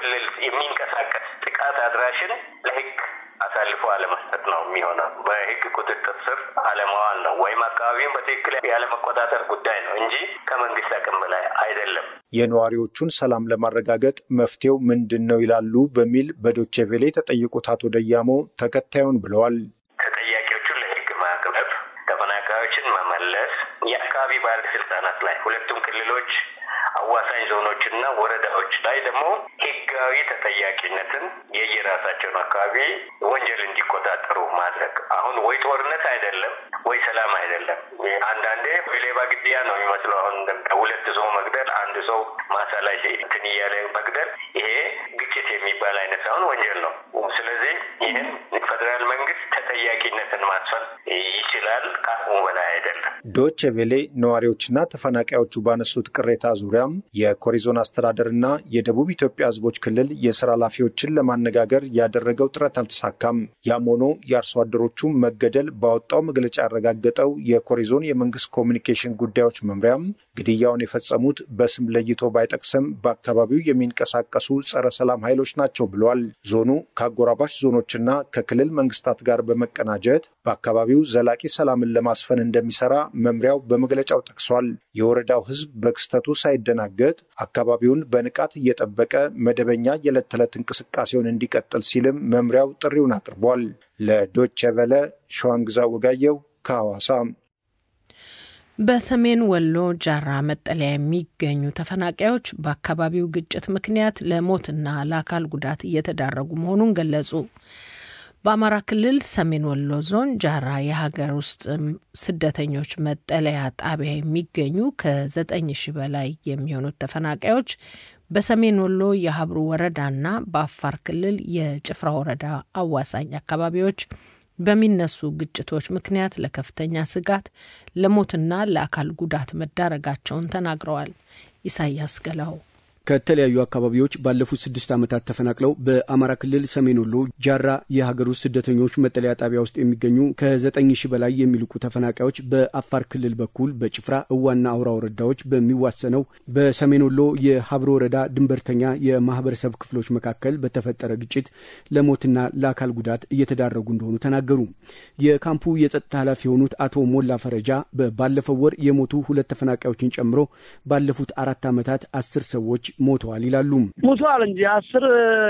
ክልል የሚንቀሳቀስ ጥቃት አድራሽን ለህግ አሳልፎ አለመስጠት ነው የሚሆነው። በህግ ቁጥጥር ስር አለማዋል ነው ወይም አካባቢውን በትክክል ያለመቆጣጠር ጉዳይ ነው እንጂ ከመንግስት አቅም በላይ አይደለም። የነዋሪዎቹን ሰላም ለማረጋገጥ መፍትሄው ምንድን ነው ይላሉ በሚል በዶቼ ቬሌ የተጠየቁት አቶ ደያሞ ተከታዩን ብለዋል። ተጠያቂዎቹን ለህግ ማቅረብ፣ ተፈናቃዮችን መመለስ፣ የአካባቢ ባለስልጣናት ላይ ሁለቱም ክልሎች አዋሳኝ ዞኖችና ወረዳዎች ላይ ደግሞ ህጋዊ ተጠያቂነትን የየራሳቸውን አካባቢ ወንጀል እንዲቆጣጠሩ ማድረግ። አሁን ወይ ጦርነት አይደለም ወይ ሰላም አይደለም። አንዳንዴ ወይ ሌባ ግድያ ነው የሚመስለው። አሁን ሁለት ሰው መግደል፣ አንድ ሰው ማሳ ላይ እንትን እያለ መግደል፣ ይሄ ግጭት የሚባል አይነት ሳይሆን ወንጀል ነው። ስለዚህ ይህን ፌዴራል መንግስት ተጠያቂነትን ማስፈን ይችላል፣ ከአቅሙ በላይ አይደለም። ዶቼ ቬሌ ነዋሪዎችና ተፈናቃዮቹ ባነሱት ቅሬታ ዙሪያም የኮሪዞን አስተዳደርና የደቡብ ኢትዮጵያ ህዝቦች ክልል የስራ ኃላፊዎችን ለማነጋገር ያደረገው ጥረት አልተሳካም። ያም ሆኖ የአርሶ አደሮቹ መገደል ባወጣው መግለጫ ያረጋገጠው የኮሪዞን የመንግስት ኮሚኒኬሽን ጉዳዮች መምሪያም ግድያውን የፈጸሙት በስም ለይቶ ባይጠቅስም በአካባቢው የሚንቀሳቀሱ ጸረ ሰላም ኃይሎች ናቸው ብለዋል። ዞኑ ከአጎራባሽ ዞኖችና ከክልል መንግስታት ጋር በመቀናጀት በአካባቢው ዘላቂ ሰላምን ለማስፈን እንደሚሰራ መምሪያው በመግለጫው ጠቅሷል። የወረዳው ህዝብ በክስተቱ ሳይደናገጥ አካባቢውን በንቃት እየጠበቀ መደበኛ የዕለት ተዕለት እንቅስቃሴውን እንዲቀጥል ሲልም መምሪያው ጥሪውን አቅርቧል። ለዶቼ ቨለ ሸዋንግዛ ወጋየው ከሐዋሳ። በሰሜን ወሎ ጃራ መጠለያ የሚገኙ ተፈናቃዮች በአካባቢው ግጭት ምክንያት ለሞትና ለአካል ጉዳት እየተዳረጉ መሆኑን ገለጹ። በአማራ ክልል ሰሜን ወሎ ዞን ጃራ የሀገር ውስጥ ስደተኞች መጠለያ ጣቢያ የሚገኙ ከዘጠኝ ሺህ በላይ የሚሆኑት ተፈናቃዮች በሰሜን ወሎ የሀብሩ ወረዳና በአፋር ክልል የጭፍራ ወረዳ አዋሳኝ አካባቢዎች በሚነሱ ግጭቶች ምክንያት ለከፍተኛ ስጋት ለሞትና ለአካል ጉዳት መዳረጋቸውን ተናግረዋል። ኢሳያስ ገላው ከተለያዩ አካባቢዎች ባለፉት ስድስት ዓመታት ተፈናቅለው በአማራ ክልል ሰሜን ወሎ ጃራ የሀገር ውስጥ ስደተኞች መጠለያ ጣቢያ ውስጥ የሚገኙ ከዘጠኝ ሺህ በላይ የሚልቁ ተፈናቃዮች በአፋር ክልል በኩል በጭፍራ እዋና አውራ ወረዳዎች በሚዋሰነው በሰሜን ወሎ የሀብሮ ወረዳ ድንበርተኛ የማህበረሰብ ክፍሎች መካከል በተፈጠረ ግጭት ለሞትና ለአካል ጉዳት እየተዳረጉ እንደሆኑ ተናገሩ። የካምፑ የጸጥታ ኃላፊ የሆኑት አቶ ሞላ ፈረጃ ባለፈው ወር የሞቱ ሁለት ተፈናቃዮችን ጨምሮ ባለፉት አራት ዓመታት አስር ሰዎች ሞተዋል ይላሉ። ሙቷል እንጂ አስር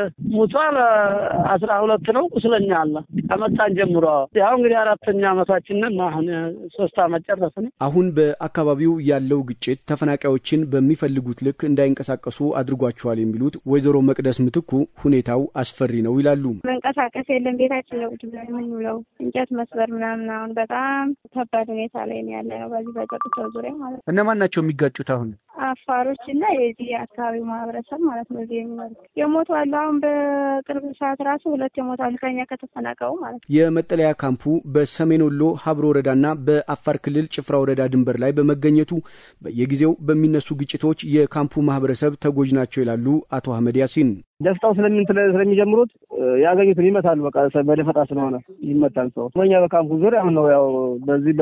ሙቷል፣ አስራ ሁለት ነው ቁስለኛ አለ ከመጣን ጀምሮ። ያው እንግዲህ አራተኛ ዓመታችንን አሁን ሶስት ዓመት ጨረስን። አሁን በአካባቢው ያለው ግጭት ተፈናቃዮችን በሚፈልጉት ልክ እንዳይንቀሳቀሱ አድርጓቸዋል የሚሉት ወይዘሮ መቅደስ ምትኩ ሁኔታው አስፈሪ ነው ይላሉ። መንቀሳቀስ የለም ቤታችን ነው ቁጭ ብለን የምንውለው እንጨት መስበር ምናምን። አሁን በጣም ከባድ ሁኔታ ላይ ነው ያለ ነው በዚህ በጸጥታው ዙሪያ ማለት ነው። እነማን ናቸው የሚጋጩት አሁን? አፋሮች እና የዚህ የአካባቢው ማህበረሰብ ማለት ነው። እዚህ የሚኖሩ የሞቱ አሉ። አሁን በቅርብ ሰዓት ራሱ ሁለት የሞቱ አሉ ከኛ ከተፈናቀሉ ማለት ነው። የመጠለያ ካምፑ በሰሜን ወሎ ሀብሮ ወረዳና በአፋር ክልል ጭፍራ ወረዳ ድንበር ላይ በመገኘቱ በየጊዜው በሚነሱ ግጭቶች የካምፑ ማህበረሰብ ተጎጂ ናቸው ይላሉ አቶ አህመድ ያሲን። ደፍጣው ስለምን ስለሚጀምሩት ያገኙትን ይመታሉ። በቃ በደፈጣ ስለሆነ ይመታል ሰው። በኛ በካምፑ ዙሪያ አሁን ነው ያው በዚህ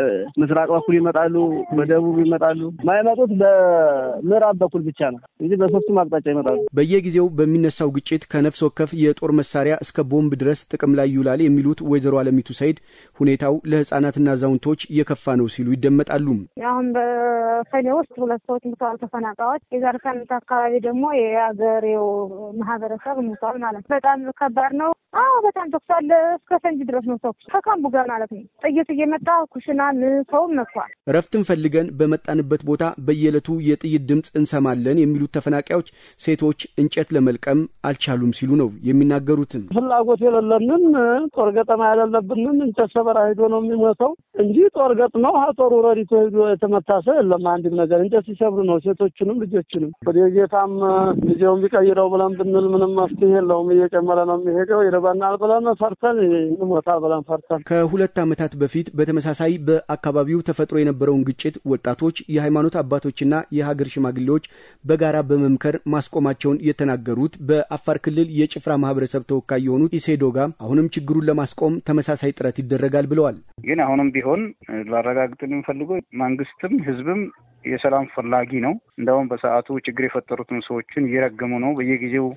በምስራቅ በኩል ይመጣሉ፣ በደቡብ ይመጣሉ። ማይመጡት በምዕራብ በኩል ብቻ ነው እንጂ በሶስቱም አቅጣጫ ይመጣሉ። በየጊዜው በሚነሳው ግጭት ከነፍስ ወከፍ የጦር መሳሪያ እስከ ቦምብ ድረስ ጥቅም ላይ ይውላል የሚሉት ወይዘሮ አለሚቱ ሰይድ ሁኔታው ለህጻናትና አዛውንቶች የከፋ ነው ሲሉ ይደመጣሉ። አሁን በሰኔ ውስጥ ሁለት ሰዎች ሙተዋል ተፈናቃዮች። የዛሬ ሳምንት አካባቢ ደግሞ የአገሬው ማህበረሰብ ሙተዋል ማለት ነው። በጣም ከባድ ነው። አዎ በጣም ተኩስ አለ። እስከ ፈንጂ ድረስ ነው ተኩስ ከካምቡ ጋር ማለት ነው። ጥይት እየመጣ ኩሽናን ሰውም መጥቷል። እረፍትን ፈልገን በመጣንበት ቦታ በየዕለቱ የጥይት ድምፅ እንሰማለን የሚሉት ተፈናቃዮች ሴቶች እንጨት ለመልቀም አልቻሉም ሲሉ ነው የሚናገሩትን። ፍላጎት የሌለንን ጦር ገጠማ ያለለብንን እንጨት ሰበራ ሄዶ ነው የሚሞተው እንጂ ጦር ገጥመው ጦሩ ረዲቶ ሄዶ የተመታ ሰው የለም። አንድም ነገር እንጨት ሲሰብሩ ነው ሴቶችንም ልጆችንም። ወደ ጌታም ጊዜውን ቢቀይረው ብለን ብንል ምንም መፍትሄ የለውም። እየጨመረ ነው የሚሄደው። ይርበናል ብለን ፈርተን እንሞታል ብለን ፈርተን ከሁለት ዓመታት በፊት በተመሳሳይ በአካባቢው ተፈጥሮ የነበረውን ግጭት ወጣቶች፣ የሃይማኖት አባቶችና የሀገር ሽማግሌዎች በጋራ በመምከር ማስቆማቸውን የተናገሩት በአፋር ክልል የጭፍራ ማህበረሰብ ተወካይ የሆኑት ኢሴዶጋ አሁንም ችግሩን ለማስቆም ተመሳሳይ ጥረት ይደረጋል ብለዋል። ግን አሁንም ቢሆን ላረጋግጥ የምፈልገው መንግስትም ህዝብም የሰላም ፈላጊ ነው። እንደውም በሰዓቱ ችግር የፈጠሩትን ሰዎችን እየረገሙ ነው። በየጊዜው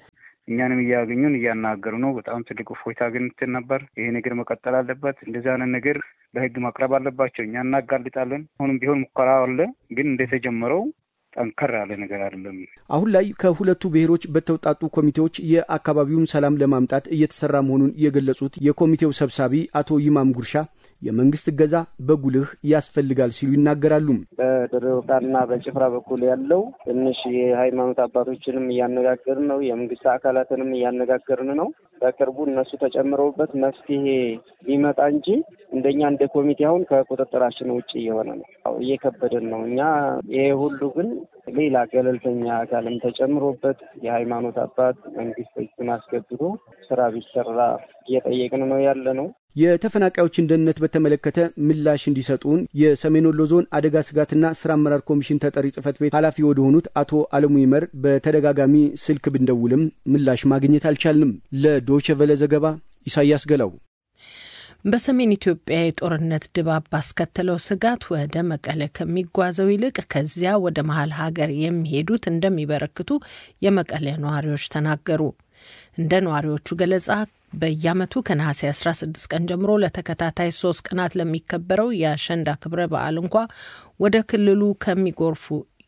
እኛንም እያገኙን እያናገሩ ነው። በጣም ትልቅ እፎይታ አግኝተን ነበር። ይሄ ነገር መቀጠል አለበት። እንደዚህ አይነት ነገር ለህግ ማቅረብ አለባቸው። እኛ እናጋልጣለን። አሁንም ቢሆን ሙከራ አለ፣ ግን እንደተጀመረው ጠንከር ያለ ነገር አይደለም። አሁን ላይ ከሁለቱ ብሔሮች በተውጣጡ ኮሚቴዎች የአካባቢውን ሰላም ለማምጣት እየተሰራ መሆኑን የገለጹት የኮሚቴው ሰብሳቢ አቶ ይማም ጉርሻ የመንግስት እገዛ በጉልህ ያስፈልጋል ሲሉ ይናገራሉ። በድሬዳዋና በጭፍራ በኩል ያለው ትንሽ የሃይማኖት አባቶችንም እያነጋገርን ነው። የመንግስት አካላትንም እያነጋገርን ነው። በቅርቡ እነሱ ተጨምረውበት መፍትሄ ሊመጣ እንጂ እንደኛ እንደ ኮሚቴ አሁን ከቁጥጥራችን ውጭ እየሆነ ነው፣ እየከበደን ነው። እኛ ይሄ ሁሉ ግን ሌላ ገለልተኛ አካልም ተጨምሮበት የሃይማኖት አባት መንግስት እጁን አስገብቶ ስራ ቢሰራ እየጠየቅን ነው ያለ ነው። የተፈናቃዮችን ደህንነት በተመለከተ ምላሽ እንዲሰጡን የሰሜን ወሎ ዞን አደጋ ስጋትና ስራ አመራር ኮሚሽን ተጠሪ ጽህፈት ቤት ኃላፊ ወደሆኑት አቶ አለሙ ይመር በተደጋጋሚ ስልክ ብንደውልም ምላሽ ማግኘት አልቻልንም። ለዶይቼ ቬለ ዘገባ ኢሳያስ ገላው። በሰሜን ኢትዮጵያ የጦርነት ድባብ ባስከተለው ስጋት ወደ መቀለ ከሚጓዘው ይልቅ ከዚያ ወደ መሀል ሀገር የሚሄዱት እንደሚበረክቱ የመቀለ ነዋሪዎች ተናገሩ። እንደ ነዋሪዎቹ ገለጻ በየዓመቱ ከነሐሴ 16 ቀን ጀምሮ ለተከታታይ ሶስት ቀናት ለሚከበረው የአሸንዳ ክብረ በዓል እንኳ ወደ ክልሉ ከሚጎርፉ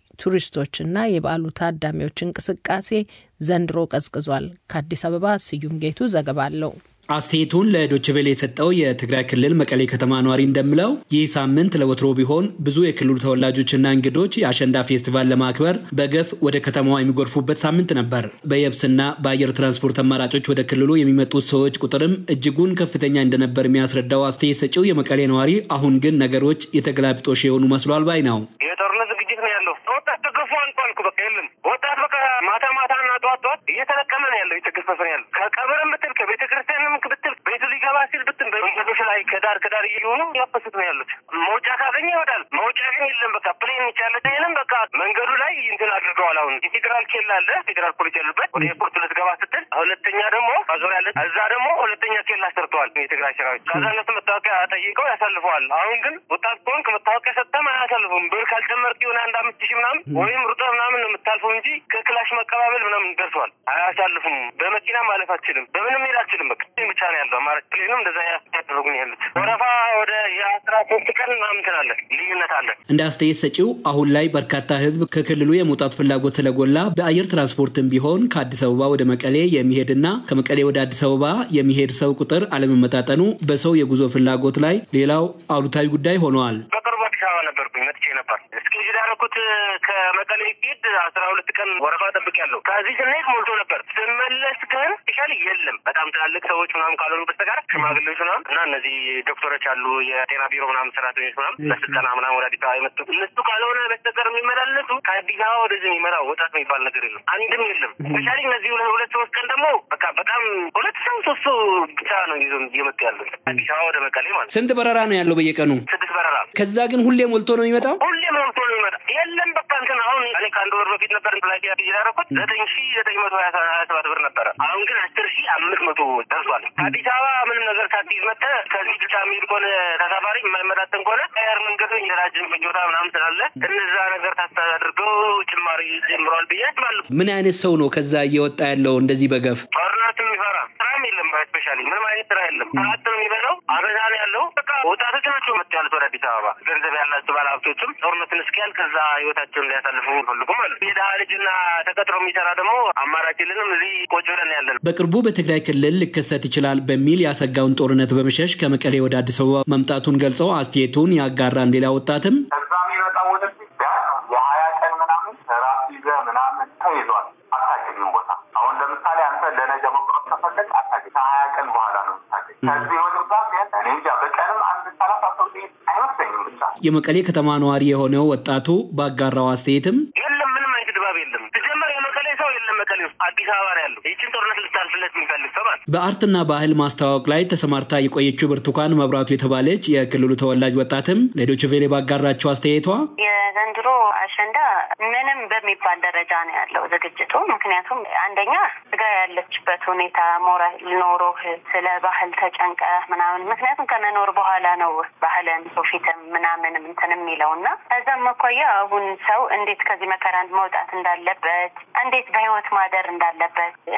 ቱሪስቶችና የበዓሉ ታዳሚዎች እንቅስቃሴ ዘንድሮ ቀዝቅዟል። ከአዲስ አበባ ስዩም ጌቱ ዘገባ አለው። አስተያየቱን ለዶችቬሌ የሰጠው የትግራይ ክልል መቀሌ ከተማ ነዋሪ እንደሚለው ይህ ሳምንት ለወትሮ ቢሆን ብዙ የክልሉ ተወላጆችና እንግዶች የአሸንዳ ፌስቲቫል ለማክበር በገፍ ወደ ከተማዋ የሚጎርፉበት ሳምንት ነበር። በየብስና በአየር ትራንስፖርት አማራጮች ወደ ክልሉ የሚመጡት ሰዎች ቁጥርም እጅጉን ከፍተኛ እንደነበር የሚያስረዳው አስተያየት ሰጪው የመቀሌ ነዋሪ አሁን ግን ነገሮች የተገላቢጦሽ የሆኑ መስሏል ባይ ነው። የጦርነት ዝግጅት ነው ያለው። ወጣት ተገፎ አልቋል እኮ በቃ የለም። ወጣት በቃ ማታ ማታ እና ጠዋት ጠዋት እየተለቀመ ነው ያለው፣ እየተገፈፈ ነው ያለው። ከቀብርም ብትል ከቤተ ክርስቲያንም ብትል ቤቱ ሊገባ ሲል ብትል በመንገዶች ላይ ከዳር ከዳር እየሆኑ ያፈሱት ነው ያሉት። መውጫ ካገኘ ይወዳል፣ መውጫ ግን የለም። በቃ ፕሌን ይቻለ ይንም በቃ መንገዱ ላይ እንትን አድርገዋል። አሁን የፌዴራል ኬላ አለ፣ ፌዴራል ፖሊስ ያሉበት ወደ ኤርፖርት ልትገባ ስትል፣ ሁለተኛ ደግሞ ማዞሪያ አለ፣ እዛ ደግሞ ሁለተኛ ኬላ ሰርተዋል የትግራይ ሰራዊት። ከዛ እነሱ መታወቂያ ጠይቀው ያሳልፈዋል። አሁን ግን ወጣት ከሆንክ መታወቂያ ሰጥተም አያሳልፉም። ብር ካልጨመርክ የሆነ አንድ አምስት ሺህ ምናምን ወይም ሩጠ ምናምን ነው የምታልፈው እንጂ ከክላሽ መቀባበል ምናምን ደርሰዋል። አያሳልፉም። በመኪና ማለፍ አትችልም። በምንም ሄድ አትችልም። በቃ ብቻ ነው ያለው አማራጭ ፕሌንም እንደዛ ያደረጉን ያሉት ወረፋ ወደ የአስራ ሶስት ቀን ምናምን አለ ልዩነት አለ። እንደ አስተያየት ሰጪው አሁን ላይ በርካታ ሕዝብ ከክልሉ የመውጣት ፍላጎት ስለጎላ በአየር ትራንስፖርትም ቢሆን ከአዲስ አበባ ወደ መቀሌ የሚሄድና ከመቀሌ ወደ አዲስ አበባ የሚሄድ ሰው ቁጥር አለመመጣጠኑ በሰው የጉዞ ፍላጎት ላይ ሌላው አሉታዊ ጉዳይ ሆነዋል። በቅርቡ አዲስ አበባ ነበርኩኝ መጥቼ ነበር። እስኪ ያደረኩት ከመቀሌ ሄድ አስራ ሁለት ቀን ወረፋ ጠብቅ ያለው ከዚህ ስንሄድ ሞልቶ ነበር። ስመለስ ግን ስፔሻል የለም በጣም ትላልቅ ሰዎች ምናምን ካልሆኑ በስተቀር ሽማግሌዎች ምናምን እና እነዚህ ዶክተሮች አሉ የጤና ቢሮ ምናምን ሰራተኞች ምናምን ለስልጠና ምናምን ወደ አዲስ አበባ የመጡ እነሱ ካልሆነ በስተቀር የሚመላለሱ ከአዲስ አበባ ወደዚህ የሚመራ ወጣት የሚባል ነገር የለም፣ አንድም የለም። ስፔሻሊ እነዚህ ሁለት ሶስት ቀን ደግሞ በቃ በጣም ሁለት ሰው ሶስት ሰው ብቻ ነው ይዞ እየመጡ ያሉት አዲስ አበባ ወደ መቀሌ ማለት። ስንት በረራ ነው ያለው በየቀኑ? ስድስት በረራ። ከዛ ግን ሁሌ ሞልቶ ነው የሚመጣው? ሁሌ ሞልቶ ነው የሚመጣ የለም በቃ እንትን አሁን እኔ ከአንድ ወር በፊት ነበር ፍላይት ያደረኩት ዘጠኝ ሺ ዘጠኝ መቶ ሀያ ሰባት ብር ነበረ። አሁን ግን አስር ሺ አምስት መቶ ደርሷል። አዲስ አበባ ምንም ነገር ሳትይዝ መጥተህ ከዚህ ብቻ የሚሄድ ከሆነ ተሳፋሪ የማይመጣጠን ከሆነ አየር መንገዱ የራጅን ፍጆታ ምናምን ስላለ እነዛ ነገር ታስተዳድርገው ጭማሪ ጀምረዋል ብዬ አስባለሁ። ምን አይነት ሰው ነው ከዛ እየወጣ ያለው እንደዚህ በገፍ? ጦርነት የሚፈራ ስራም የለም። ስፔሻሊ ምንም አይነት ስራ የለም። ሰዓት ነው የሚበላው። አበዛ ነው ያለው። በቃ ወጣቶች ናቸው መጥተው ያሉት ወደ አዲስ አበባ። ገንዘብ ያላቸው ባለሀብቶችም ጦርነትን እስኪያል ከዛ ህይወታቸውን ሊያሳልፉ ይፈልጉም አሉ። የድሀ ልጅና ተቀጥሮ የሚሰራ ደግሞ አማራጭ የለንም። እዚህ ቆጭ ብለን ያለን በቅርቡ በትግራይ ክልል ሊከሰት ይችላል በሚል ያሰጋውን ጦርነት በመሸሽ ከመቀሌ ወደ አዲስ አበባ መምጣቱን ገልጸው አስተያየቱን ያጋራን ሌላ ወጣትም ከዛ የሚመጣው ወደፊት የሀያ ቀን ምናምን ራስ ይዘህ ምናምን ተይዟል። አታገኝም ቦታ አሁን ለምሳሌ አንተ ለነገ መቁረጥ ከፈለግ አታገኝ። ከሀያ ቀን በኋላ ነው የምታገኝ። ከዚህ ወደ ዛ እኔ እንጃ በቀንም አንድ ሰላሳ ሰው አይመስለኝም። ብቻ የመቀሌ ከተማ ነዋሪ የሆነው ወጣቱ ባጋራው አስተያየትም የለም ምንም አይነት ድባብ የለም። ሲጀመር የመቀሌ ሰው የለም መቀሌ ውስጥ አዲስ አበባ ነው ያለው። ይችን ጦርነት ልታልፍለት የሚፈልግ ሰው ማለት በአርትና ባህል ማስተዋወቅ ላይ ተሰማርታ የቆየችው ብርቱካን መብራቱ የተባለች የክልሉ ተወላጅ ወጣትም ለዶይቼ ቬለ ባጋራቸው አስተያየቷ የዘንድሮ አሸንዳ ምንም በሚባል ደረጃ ነው ያለው ዝግጅቱ። ምክንያቱም አንደኛ ስጋ ያለችበት ሁኔታ ሞራል ኖሮህ ስለ ባህል ተጨንቀ ምናምን ምክንያቱም ከመኖር በኋላ ነው ባህልን ሶፊትም ምናምንም እንትን የሚለው እና ከዛም አኳያ አሁን ሰው እንዴት ከዚህ መከራ መውጣት እንዳለበት፣ እንዴት በህይወት ማደር እንዳለበት፣ እንዴት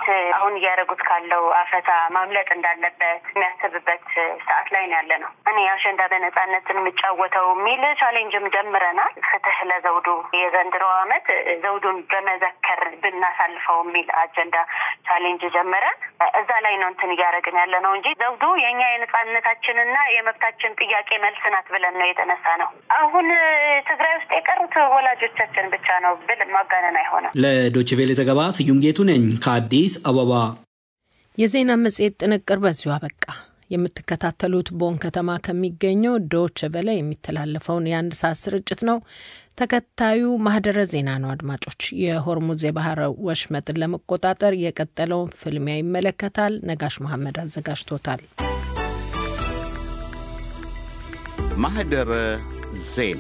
አሁን እያደረጉት ካለው አፈሳ ማምለጥ እንዳለበት የሚያስብበት ሰዓት ላይ ነው ያለ ነው። እኔ አሸንዳ በነጻነት የምጫወተው የሚል ቻሌንጅም ጀምረናል። ፍትህ ለዘውዱ የዘንድሮ ዓመት ዘውዱን በመዘከር ብናሳልፈው የሚል አጀንዳ ቻሌንጅ ጀምረን እዛ ላይ ነው እንትን እያደረግን ያለ ነው እንጂ ዘውዱ የእኛ የነጻነታችንና የመብታችን ጥያቄ መልስ ናት ብለን ነው የተነሳ ነው። አሁን ትግራይ ውስጥ የቀሩት ወላጆቻችን ብቻ ነው ብል ማጋነን አይሆንም። ለዶይቼ ቬለ ዘገባ ስዩም ጌቱ ነኝ ከአዲስ አበባ። የዜና መጽሔት ጥንቅር በዚሁ አበቃ። የምትከታተሉት ቦን ከተማ ከሚገኘው ዶች ቨለ የሚተላለፈውን የአንድ ሰዓት ስርጭት ነው። ተከታዩ ማህደረ ዜና ነው። አድማጮች፣ የሆርሙዝ የባህር ወሽመጥን ለመቆጣጠር የቀጠለውን ፍልሚያ ይመለከታል። ነጋሽ መሐመድ አዘጋጅቶታል። ማህደረ ዜና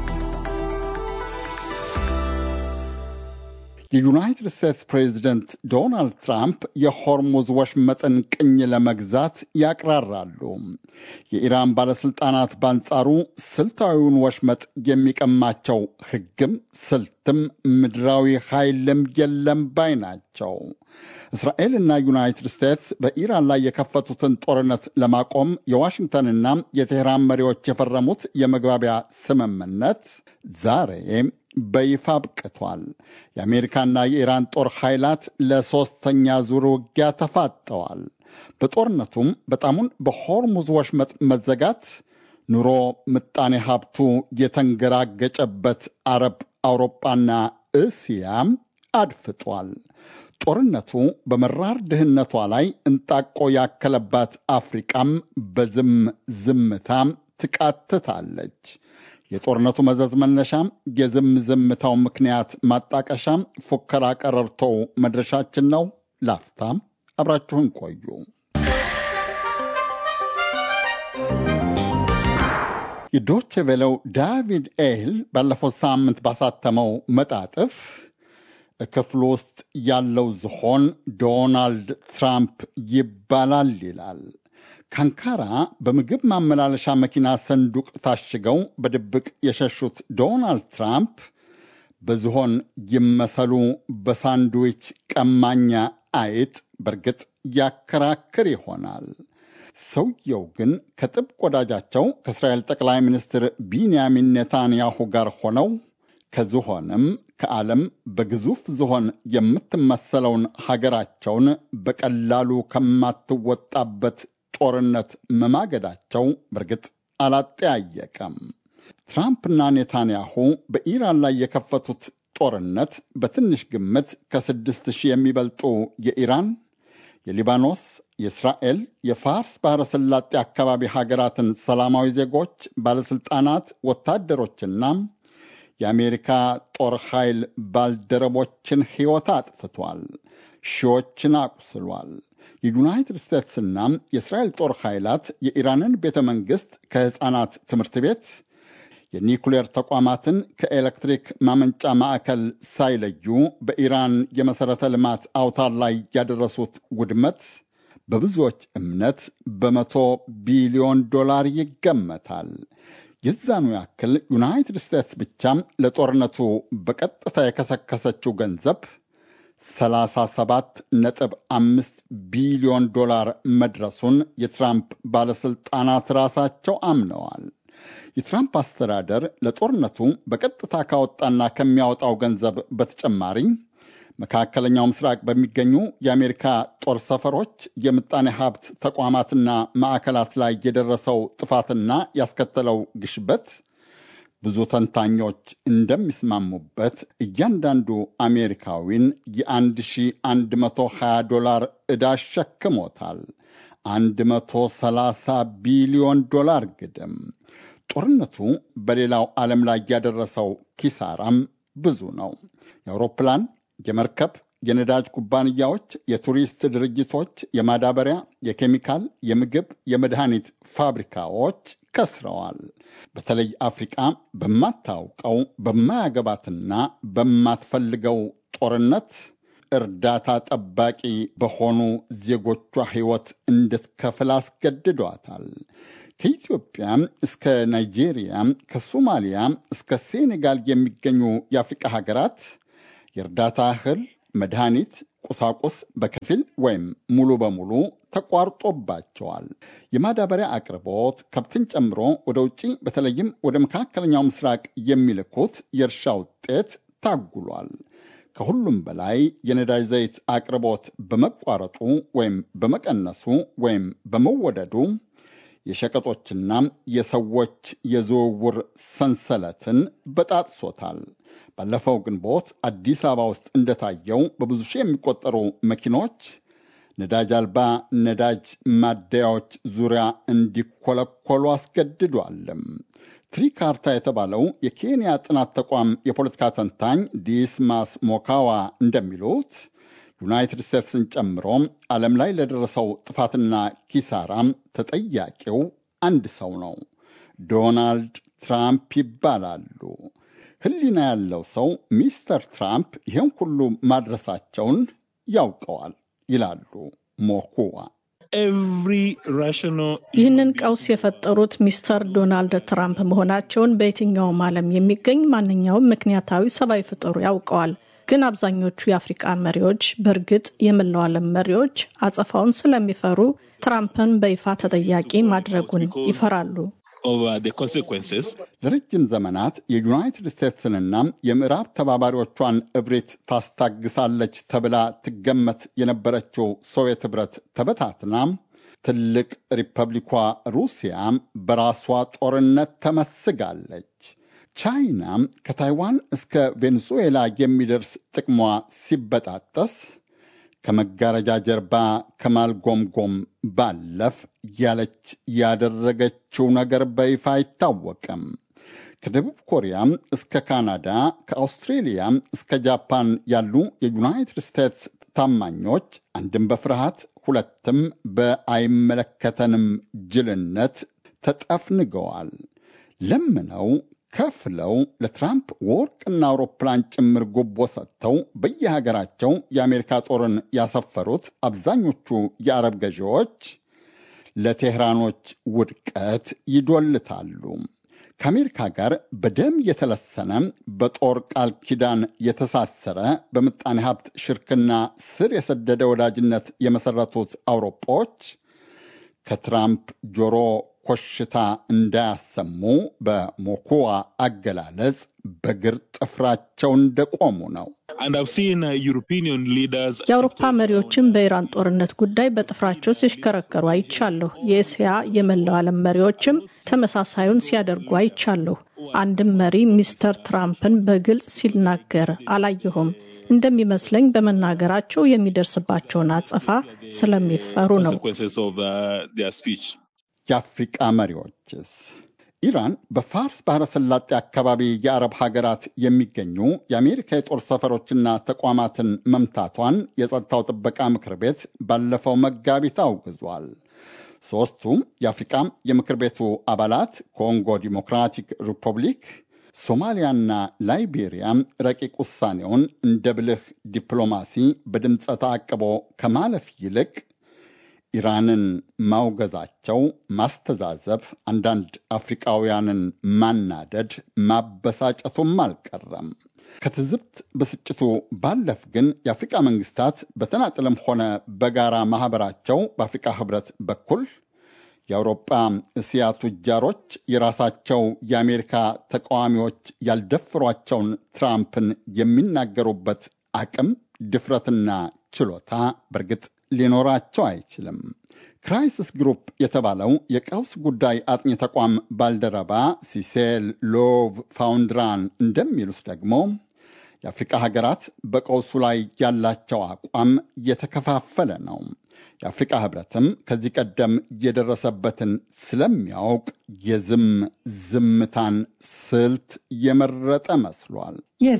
የዩናይትድ ስቴትስ ፕሬዚደንት ዶናልድ ትራምፕ የሆርሙዝ ወሽመጥን ቅኝ ለመግዛት ያቅራራሉ። የኢራን ባለሥልጣናት በአንጻሩ ስልታዊውን ወሽመጥ የሚቀማቸው ሕግም ስልትም ምድራዊ ኃይልም የለም ባይ ናቸው። እስራኤልና ዩናይትድ ስቴትስ በኢራን ላይ የከፈቱትን ጦርነት ለማቆም የዋሽንግተንና የቴህራን መሪዎች የፈረሙት የመግባቢያ ስምምነት ዛሬ በይፋ አብቅቷል። የአሜሪካና የኢራን ጦር ኃይላት ለሦስተኛ ዙር ውጊያ ተፋጠዋል። በጦርነቱም በጣሙን በሆርሙዝ ወሽመጥ መዘጋት ኑሮ ምጣኔ ሀብቱ የተንገራገጨበት አረብ፣ አውሮጳና እስያም አድፍጧል። ጦርነቱ በመራር ድህነቷ ላይ እንጣቆ ያከለባት አፍሪቃም በዝም ዝምታ ትቃትታለች። የጦርነቱ መዘዝ መነሻም የዝም ዝምታው ምክንያት ማጣቀሻም ፉከራ ቀረርቶው መድረሻችን ነው። ላፍታም አብራችሁን ቆዩ። የዶቼ ቬለው ዳቪድ ኤል ባለፈው ሳምንት ባሳተመው መጣጥፍ ክፍሉ ውስጥ ያለው ዝሆን ዶናልድ ትራምፕ ይባላል ይላል። ካንካራ በምግብ ማመላለሻ መኪና ሰንዱቅ ታሽገው በድብቅ የሸሹት ዶናልድ ትራምፕ በዝሆን ይመሰሉ በሳንድዊች ቀማኛ አይጥ በእርግጥ ያከራክር ይሆናል። ሰውየው ግን ከጥብቅ ወዳጃቸው ከእስራኤል ጠቅላይ ሚኒስትር ቢንያሚን ኔታንያሁ ጋር ሆነው ከዝሆንም ከዓለም በግዙፍ ዝሆን የምትመሰለውን ሀገራቸውን በቀላሉ ከማትወጣበት ጦርነት መማገዳቸው በእርግጥ አላጠያየቀም። ትራምፕና ኔታንያሁ በኢራን ላይ የከፈቱት ጦርነት በትንሽ ግምት ከስድስት ሺህ የሚበልጡ የኢራን፣ የሊባኖስ፣ የእስራኤል፣ የፋርስ ባሕረ ሰላጤ አካባቢ ሀገራትን ሰላማዊ ዜጎች፣ ባለሥልጣናት፣ ወታደሮችና የአሜሪካ ጦር ኃይል ባልደረቦችን ሕይወት አጥፍቷል። ሺዎችን አቁስሏል። የዩናይትድ ስቴትስና የእስራኤል ጦር ኃይላት የኢራንን ቤተ መንግሥት ከሕፃናት ትምህርት ቤት የኒኩሌር ተቋማትን ከኤሌክትሪክ ማመንጫ ማዕከል ሳይለዩ በኢራን የመሠረተ ልማት አውታር ላይ ያደረሱት ውድመት በብዙዎች እምነት በመቶ ቢሊዮን ዶላር ይገመታል። የዛኑ ያክል ዩናይትድ ስቴትስ ብቻ ለጦርነቱ በቀጥታ የከሰከሰችው ገንዘብ 37.5 ቢሊዮን ዶላር መድረሱን የትራምፕ ባለሥልጣናት ራሳቸው አምነዋል። የትራምፕ አስተዳደር ለጦርነቱ በቀጥታ ካወጣና ከሚያወጣው ገንዘብ በተጨማሪ መካከለኛው ምስራቅ በሚገኙ የአሜሪካ ጦር ሰፈሮች፣ የምጣኔ ሀብት ተቋማትና ማዕከላት ላይ የደረሰው ጥፋትና ያስከተለው ግሽበት ብዙ ተንታኞች እንደሚስማሙበት እያንዳንዱ አሜሪካዊን የ1120 ዶላር ዕዳ አሸክሞታል። 130 ቢሊዮን ዶላር ግድም። ጦርነቱ በሌላው ዓለም ላይ ያደረሰው ኪሳራም ብዙ ነው። የአውሮፕላን፣ የመርከብ፣ የነዳጅ ኩባንያዎች፣ የቱሪስት ድርጅቶች፣ የማዳበሪያ፣ የኬሚካል፣ የምግብ፣ የመድኃኒት ፋብሪካዎች ከስረዋል። በተለይ አፍሪቃ በማታውቀው በማያገባትና በማትፈልገው ጦርነት እርዳታ ጠባቂ በሆኑ ዜጎቿ ሕይወት እንድትከፍል አስገድዷታል። ከኢትዮጵያ እስከ ናይጄሪያ፣ ከሶማሊያ እስከ ሴኔጋል የሚገኙ የአፍሪቃ ሀገራት የእርዳታ እህል፣ መድኃኒት፣ ቁሳቁስ በከፊል ወይም ሙሉ በሙሉ ተቋርጦባቸዋል። የማዳበሪያ አቅርቦት ከብትን ጨምሮ ወደ ውጭ በተለይም ወደ መካከለኛው ምስራቅ የሚልኩት የእርሻ ውጤት ታጉሏል። ከሁሉም በላይ የነዳጅ ዘይት አቅርቦት በመቋረጡ ወይም በመቀነሱ ወይም በመወደዱ የሸቀጦችና የሰዎች የዝውውር ሰንሰለትን በጣጥሶታል። ባለፈው ግንቦት አዲስ አበባ ውስጥ እንደታየው በብዙ ሺህ የሚቆጠሩ መኪኖች ነዳጅ አልባ ነዳጅ ማደያዎች ዙሪያ እንዲኮለኮሉ አስገድዷልም። ትሪካርታ የተባለው የኬንያ ጥናት ተቋም የፖለቲካ ተንታኝ ዲስማስ ሞካዋ እንደሚሉት ዩናይትድ ስቴትስን ጨምሮ ዓለም ላይ ለደረሰው ጥፋትና ኪሳራም ተጠያቂው አንድ ሰው ነው። ዶናልድ ትራምፕ ይባላሉ። ሕሊና ያለው ሰው ሚስተር ትራምፕ ይህን ሁሉ ማድረሳቸውን ያውቀዋል ይላሉ ሞኩዋ። ይህንን ቀውስ የፈጠሩት ሚስተር ዶናልድ ትራምፕ መሆናቸውን በየትኛውም ዓለም የሚገኝ ማንኛውም ምክንያታዊ ሰብአዊ ፍጡር ያውቀዋል። ግን አብዛኞቹ የአፍሪቃ መሪዎች በእርግጥ የመላው ዓለም መሪዎች አጸፋውን ስለሚፈሩ ትራምፕን በይፋ ተጠያቂ ማድረጉን ይፈራሉ። ለረጅም ዘመናት የዩናይትድ ስቴትስንና የምዕራብ ተባባሪዎቿን እብሪት ታስታግሳለች ተብላ ትገመት የነበረችው ሶቪየት ኅብረት ተበታትና ትልቅ ሪፐብሊኳ ሩሲያ በራሷ ጦርነት ተመስጋለች። ቻይና ከታይዋን እስከ ቬኔዙዌላ የሚደርስ ጥቅሟ ሲበጣጠስ ከመጋረጃ ጀርባ ከማልጎምጎም ባለፍ ያለች ያደረገችው ነገር በይፋ አይታወቅም። ከደቡብ ኮሪያ እስከ ካናዳ፣ ከአውስትሬሊያ እስከ ጃፓን ያሉ የዩናይትድ ስቴትስ ታማኞች አንድም በፍርሃት ሁለትም በአይመለከተንም ጅልነት ተጠፍንገዋል። ለምነው ከፍለው ለትራምፕ ወርቅና አውሮፕላን ጭምር ጉቦ ሰጥተው በየሀገራቸው የአሜሪካ ጦርን ያሰፈሩት አብዛኞቹ የአረብ ገዢዎች ለቴህራኖች ውድቀት ይዶልታሉ። ከአሜሪካ ጋር በደም የተለሰነ በጦር ቃል ኪዳን የተሳሰረ በምጣኔ ሀብት ሽርክና ስር የሰደደ ወዳጅነት የመሰረቱት አውሮፓዎች ከትራምፕ ጆሮ ኮሽታ እንዳያሰሙ በሞኩዋ አገላለጽ በግር ጥፍራቸው እንደቆሙ ነው። የአውሮፓ መሪዎችም በኢራን ጦርነት ጉዳይ በጥፍራቸው ሲሽከረከሩ አይቻለሁ። የእስያ የመላው ዓለም መሪዎችም ተመሳሳዩን ሲያደርጉ አይቻለሁ። አንድም መሪ ሚስተር ትራምፕን በግልጽ ሲናገር አላየሁም። እንደሚመስለኝ በመናገራቸው የሚደርስባቸውን አጸፋ ስለሚፈሩ ነው። የአፍሪቃ መሪዎችስ? ኢራን በፋርስ ባሕረ ሰላጤ አካባቢ የአረብ ሀገራት የሚገኙ የአሜሪካ የጦር ሰፈሮችና ተቋማትን መምታቷን የጸጥታው ጥበቃ ምክር ቤት ባለፈው መጋቢት አውግዟል። ሦስቱ የአፍሪቃ የምክር ቤቱ አባላት ኮንጎ ዲሞክራቲክ ሪፐብሊክ፣ ሶማሊያና ላይቤሪያ ረቂቅ ውሳኔውን እንደ ብልህ ዲፕሎማሲ በድምፀ ተአቅቦ ከማለፍ ይልቅ ኢራንን ማውገዛቸው ማስተዛዘብ፣ አንዳንድ አፍሪቃውያንን ማናደድ፣ ማበሳጨቱም አልቀረም። ከትዝብት ብስጭቱ ባለፍ ግን የአፍሪቃ መንግስታት በተናጥልም ሆነ በጋራ ማኅበራቸው በአፍሪቃ ህብረት በኩል የአውሮጳ እስያ ቱጃሮች የራሳቸው የአሜሪካ ተቃዋሚዎች ያልደፍሯቸውን ትራምፕን የሚናገሩበት አቅም ድፍረትና ችሎታ በእርግጥ ሊኖራቸው አይችልም። ክራይሲስ ግሩፕ የተባለው የቀውስ ጉዳይ አጥኚ ተቋም ባልደረባ ሲሴል ሎቭ ፋውንድራን እንደሚሉት ደግሞ የአፍሪቃ ሀገራት በቀውሱ ላይ ያላቸው አቋም የተከፋፈለ ነው። የአፍሪቃ ህብረትም ከዚህ ቀደም የደረሰበትን ስለሚያውቅ የዝም ዝምታን ስልት የመረጠ መስሏል።